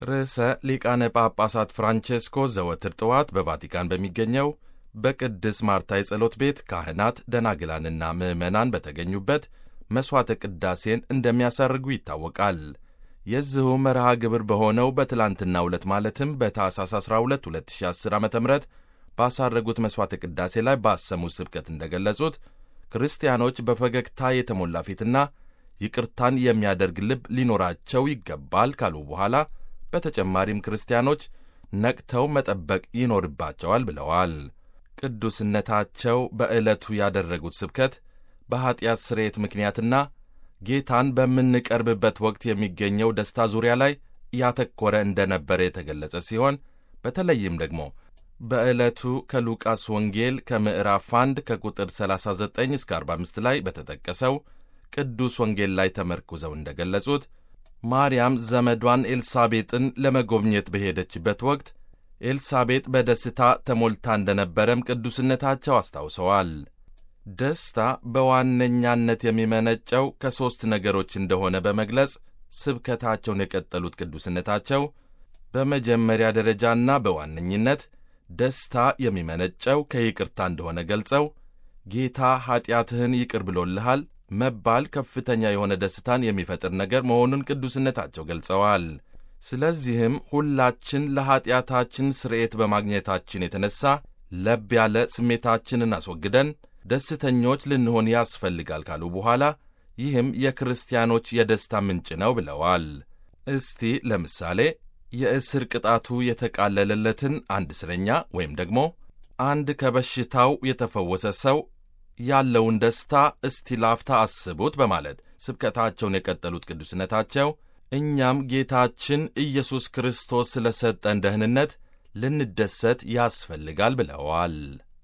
ርዕሰ ሊቃነ ጳጳሳት ፍራንቼስኮ ዘወትር ጠዋት በቫቲካን በሚገኘው በቅድስ ማርታ የጸሎት ቤት ካህናት ደናግላንና ምዕመናን በተገኙበት መሥዋዕተ ቅዳሴን እንደሚያሳርጉ ይታወቃል። የዚሁ መርሃ ግብር በሆነው በትላንትናው ዕለት ማለትም በታኅሳስ 12 2010 ዓ ም ባሳረጉት መሥዋዕተ ቅዳሴ ላይ ባሰሙት ስብከት እንደገለጹት ክርስቲያኖች በፈገግታ የተሞላ ፊትና ይቅርታን የሚያደርግ ልብ ሊኖራቸው ይገባል ካሉ በኋላ በተጨማሪም ክርስቲያኖች ነቅተው መጠበቅ ይኖርባቸዋል ብለዋል። ቅዱስነታቸው በዕለቱ ያደረጉት ስብከት በኀጢአት ስርየት ምክንያትና ጌታን በምንቀርብበት ወቅት የሚገኘው ደስታ ዙሪያ ላይ ያተኮረ እንደነበረ የተገለጸ ሲሆን በተለይም ደግሞ በዕለቱ ከሉቃስ ወንጌል ከምዕራፍ 1 ከቁጥር 39 እስከ 45 ላይ በተጠቀሰው ቅዱስ ወንጌል ላይ ተመርኩዘው እንደገለጹት ማርያም ዘመዷን ኤልሳቤጥን ለመጎብኘት በሄደችበት ወቅት ኤልሳቤጥ በደስታ ተሞልታ እንደነበረም ቅዱስነታቸው አስታውሰዋል። ደስታ በዋነኛነት የሚመነጨው ከሦስት ነገሮች እንደሆነ በመግለጽ ስብከታቸውን የቀጠሉት ቅዱስነታቸው በመጀመሪያ ደረጃና በዋነኝነት ደስታ የሚመነጨው ከይቅርታ እንደሆነ ገልጸው ጌታ ኀጢአትህን ይቅር ብሎልሃል መባል ከፍተኛ የሆነ ደስታን የሚፈጥር ነገር መሆኑን ቅዱስነታቸው ገልጸዋል። ስለዚህም ሁላችን ለኀጢአታችን ስርየት በማግኘታችን የተነሣ ለብ ያለ ስሜታችንን አስወግደን ደስተኞች ልንሆን ያስፈልጋል ካሉ በኋላ ይህም የክርስቲያኖች የደስታ ምንጭ ነው ብለዋል። እስቲ ለምሳሌ የእስር ቅጣቱ የተቃለለለትን አንድ እስረኛ ወይም ደግሞ አንድ ከበሽታው የተፈወሰ ሰው ያለውን ደስታ እስቲ ላፍታ አስቡት በማለት ስብከታቸውን የቀጠሉት ቅዱስነታቸው እኛም ጌታችን ኢየሱስ ክርስቶስ ስለ ሰጠን ደህንነት ልንደሰት ያስፈልጋል ብለዋል።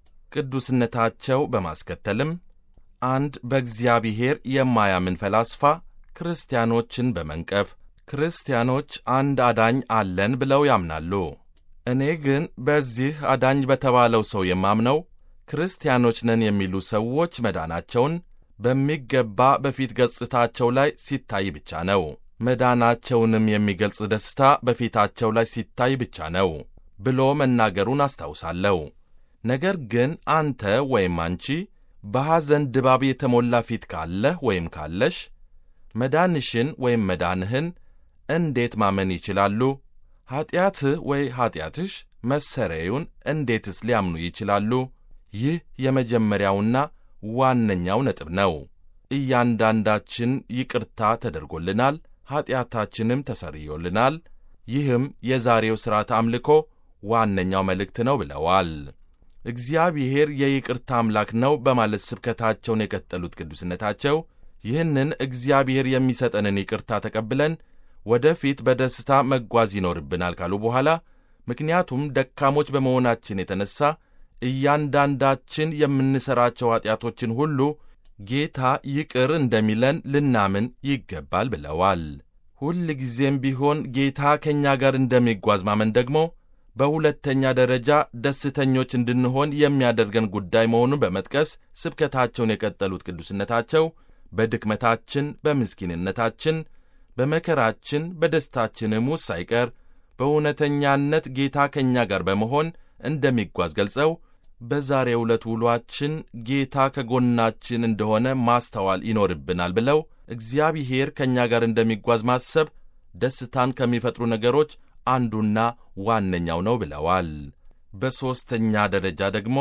ቅዱስነታቸው በማስከተልም አንድ በእግዚአብሔር የማያምን ፈላስፋ ክርስቲያኖችን በመንቀፍ ክርስቲያኖች አንድ አዳኝ አለን ብለው ያምናሉ። እኔ ግን በዚህ አዳኝ በተባለው ሰው የማምነው ክርስቲያኖች ነን የሚሉ ሰዎች መዳናቸውን በሚገባ በፊት ገጽታቸው ላይ ሲታይ ብቻ ነው። መዳናቸውንም የሚገልጽ ደስታ በፊታቸው ላይ ሲታይ ብቻ ነው ብሎ መናገሩን አስታውሳለሁ። ነገር ግን አንተ ወይም አንቺ በሐዘን ድባብ የተሞላ ፊት ካለህ ወይም ካለሽ መዳንሽን ወይም መዳንህን እንዴት ማመን ይችላሉ? ኀጢአትህ ወይ ኀጢአትሽ መሰረዩን እንዴትስ ሊያምኑ ይችላሉ? ይህ የመጀመሪያውና ዋነኛው ነጥብ ነው። እያንዳንዳችን ይቅርታ ተደርጎልናል፣ ኀጢአታችንም ተሰርዮልናል። ይህም የዛሬው ሥርዓተ አምልኮ ዋነኛው መልእክት ነው ብለዋል። እግዚአብሔር የይቅርታ አምላክ ነው በማለት ስብከታቸውን የቀጠሉት ቅዱስነታቸው ይህንን እግዚአብሔር የሚሰጠንን ይቅርታ ተቀብለን ወደፊት በደስታ መጓዝ ይኖርብናል ካሉ በኋላ ምክንያቱም ደካሞች በመሆናችን የተነሣ እያንዳንዳችን የምንሠራቸው ኀጢአቶችን ሁሉ ጌታ ይቅር እንደሚለን ልናምን ይገባል ብለዋል። ሁል ጊዜም ቢሆን ጌታ ከእኛ ጋር እንደሚጓዝ ማመን ደግሞ በሁለተኛ ደረጃ ደስተኞች እንድንሆን የሚያደርገን ጉዳይ መሆኑን በመጥቀስ ስብከታቸውን የቀጠሉት ቅዱስነታቸው በድክመታችን፣ በምስኪንነታችን፣ በመከራችን፣ በደስታችንም ውስጥ ሳይቀር በእውነተኛነት ጌታ ከእኛ ጋር በመሆን እንደሚጓዝ ገልጸው በዛሬው ዕለት ውሏችን ጌታ ከጎናችን እንደሆነ ማስተዋል ይኖርብናል ብለው እግዚአብሔር ከእኛ ጋር እንደሚጓዝ ማሰብ ደስታን ከሚፈጥሩ ነገሮች አንዱና ዋነኛው ነው ብለዋል። በሦስተኛ ደረጃ ደግሞ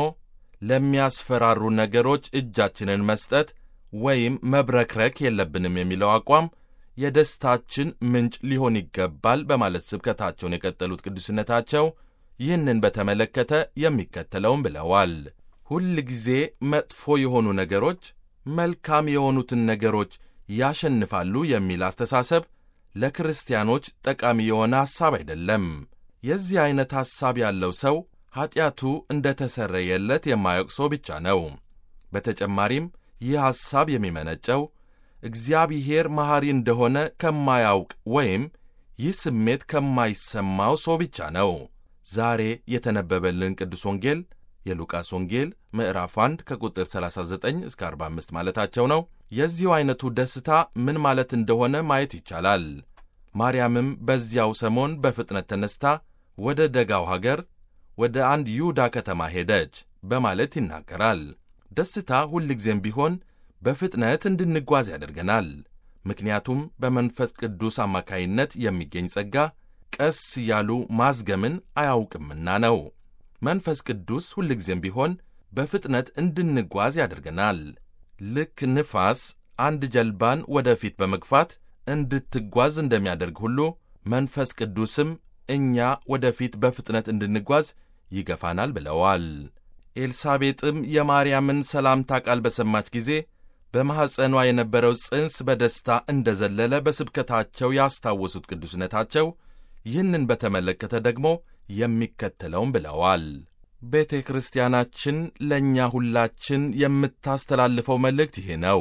ለሚያስፈራሩ ነገሮች እጃችንን መስጠት ወይም መብረክረክ የለብንም የሚለው አቋም የደስታችን ምንጭ ሊሆን ይገባል በማለት ስብከታቸውን የቀጠሉት ቅዱስነታቸው ይህንን በተመለከተ የሚከተለውም ብለዋል። ሁል ጊዜ መጥፎ የሆኑ ነገሮች መልካም የሆኑትን ነገሮች ያሸንፋሉ የሚል አስተሳሰብ ለክርስቲያኖች ጠቃሚ የሆነ ሐሳብ አይደለም። የዚህ ዐይነት ሐሳብ ያለው ሰው ኀጢአቱ እንደ ተሰረየለት የማያውቅ ሰው ብቻ ነው። በተጨማሪም ይህ ሐሳብ የሚመነጨው እግዚአብሔር መሐሪ እንደሆነ ከማያውቅ ወይም ይህ ስሜት ከማይሰማው ሰው ብቻ ነው። ዛሬ የተነበበልን ቅዱስ ወንጌል የሉቃስ ወንጌል ምዕራፍ 1 ከቁጥር 39 እስከ 45 ማለታቸው ነው። የዚሁ ዐይነቱ ደስታ ምን ማለት እንደሆነ ማየት ይቻላል። ማርያምም በዚያው ሰሞን በፍጥነት ተነስታ ወደ ደጋው ሀገር ወደ አንድ ይሁዳ ከተማ ሄደች በማለት ይናገራል። ደስታ ሁልጊዜም ቢሆን በፍጥነት እንድንጓዝ ያደርገናል። ምክንያቱም በመንፈስ ቅዱስ አማካይነት የሚገኝ ጸጋ ቀስ እያሉ ማዝገምን አያውቅምና ነው። መንፈስ ቅዱስ ሁልጊዜም ቢሆን በፍጥነት እንድንጓዝ ያደርገናል። ልክ ንፋስ አንድ ጀልባን ወደፊት በመግፋት እንድትጓዝ እንደሚያደርግ ሁሉ መንፈስ ቅዱስም እኛ ወደፊት በፍጥነት እንድንጓዝ ይገፋናል ብለዋል። ኤልሳቤጥም የማርያምን ሰላምታ ቃል በሰማች ጊዜ በማኅፀኗ የነበረው ጽንስ በደስታ እንደ ዘለለ በስብከታቸው ያስታወሱት ቅዱስነታቸው ይህንን በተመለከተ ደግሞ የሚከተለውም ብለዋል። ቤተ ክርስቲያናችን ለእኛ ሁላችን የምታስተላልፈው መልእክት ይህ ነው።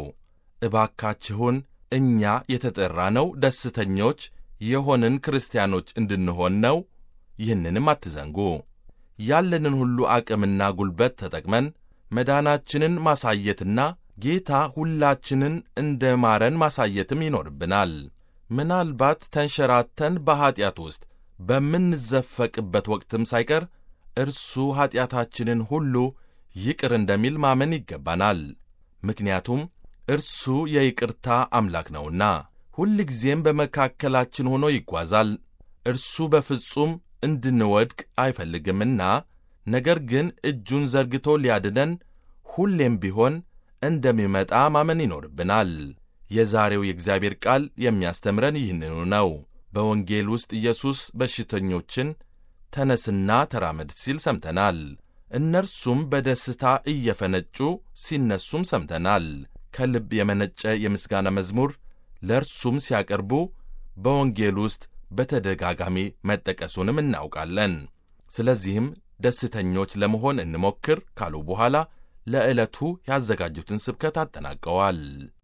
እባካችሁን እኛ የተጠራነው ደስተኞች የሆንን ክርስቲያኖች እንድንሆን ነው። ይህንንም አትዘንጉ። ያለንን ሁሉ አቅምና ጉልበት ተጠቅመን መዳናችንን ማሳየትና ጌታ ሁላችንን እንደ ማረን ማሳየትም ይኖርብናል። ምናልባት ተንሸራተን በኀጢአት ውስጥ በምንዘፈቅበት ወቅትም ሳይቀር እርሱ ኀጢአታችንን ሁሉ ይቅር እንደሚል ማመን ይገባናል። ምክንያቱም እርሱ የይቅርታ አምላክ ነውና ሁልጊዜም በመካከላችን ሆኖ ይጓዛል። እርሱ በፍጹም እንድንወድቅ አይፈልግምና ነገር ግን እጁን ዘርግቶ ሊያድነን ሁሌም ቢሆን እንደሚመጣ ማመን ይኖርብናል። የዛሬው የእግዚአብሔር ቃል የሚያስተምረን ይህንኑ ነው። በወንጌል ውስጥ ኢየሱስ በሽተኞችን ተነስና ተራመድ ሲል ሰምተናል። እነርሱም በደስታ እየፈነጩ ሲነሱም ሰምተናል። ከልብ የመነጨ የምስጋና መዝሙር ለእርሱም ሲያቀርቡ በወንጌል ውስጥ በተደጋጋሚ መጠቀሱንም እናውቃለን። ስለዚህም ደስተኞች ለመሆን እንሞክር ካሉ በኋላ ለዕለቱ ያዘጋጁትን ስብከት አጠናቀዋል።